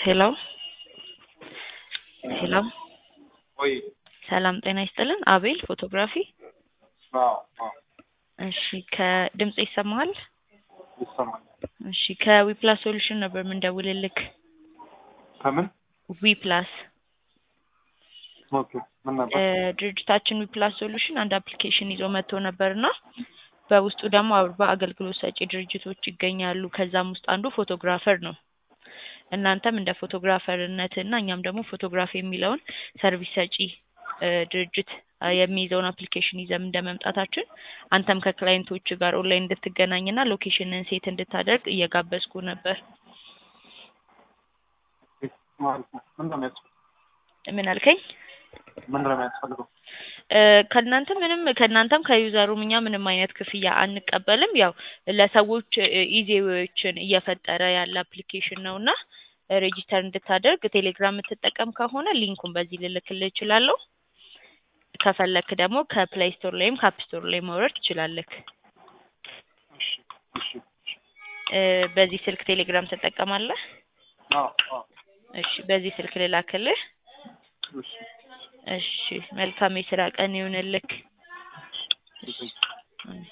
ሄሎ ሄሎ ወይ ሰላም ጤና ይስጥልን። አቤል ፎቶግራፊ። አዎ አዎ እሺ ከድምጽ ይሰማሃል? ይሰማኛል። እሺ ከዊፕላስ ሶሉሽን ነበር የምንደውልልክ። ከምን ዊፕላስ ኦኬ ምን ነበር? እ ድርጅታችን ዊፕላስ ሶሉሽን አንድ አፕሊኬሽን ይዞ መጥቶ ነበርና በውስጡ ደግሞ አርባ አገልግሎት ሰጪ ድርጅቶች ይገኛሉ። ከዛም ውስጥ አንዱ ፎቶግራፈር ነው። እናንተም እንደ ፎቶግራፈርነት እና እኛም ደግሞ ፎቶግራፊ የሚለውን ሰርቪስ ሰጪ እ ድርጅት እ የሚይዘውን አፕሊኬሽን ይዘን እንደ መምጣታችን አንተም ከክላይንቶች ጋር ኦንላይን እንድትገናኝና ሎኬሽንን ሴት እንድታደርግ እየጋበዝኩ ነበር። ማለት ነው። ምን ነው የሚያስፈልገው? ምን አልከኝ? ምን ነው የሚያስፈልገው? እ ከእናንተ ምንም ከእናንተም ከዩዘሩም እኛ ምንም አይነት ክፍያ አንቀበልም። ያው ለሰዎች ኢዜዎችን እየፈጠረ ያለ አፕሊኬሽን ነው እና ሬጂስተር እንድታደርግ ቴሌግራም የምትጠቀም ከሆነ ሊንኩን በዚህ ልልክልህ እችላለሁ። ከፈለክ ደግሞ ከፕሌይ ስቶር ላይም ከአፕ ስቶር ላይ ማውረድ ትችላለህ። እሺ እሺ እሺ። እ በዚህ ስልክ ቴሌግራም ትጠቀማለህ? አዎ አዎ እሺ በዚህ ስልክ ልላክልህ። እሺ እሺ መልካም የስራ ቀን ይሁንልክ። እሺ። እሺ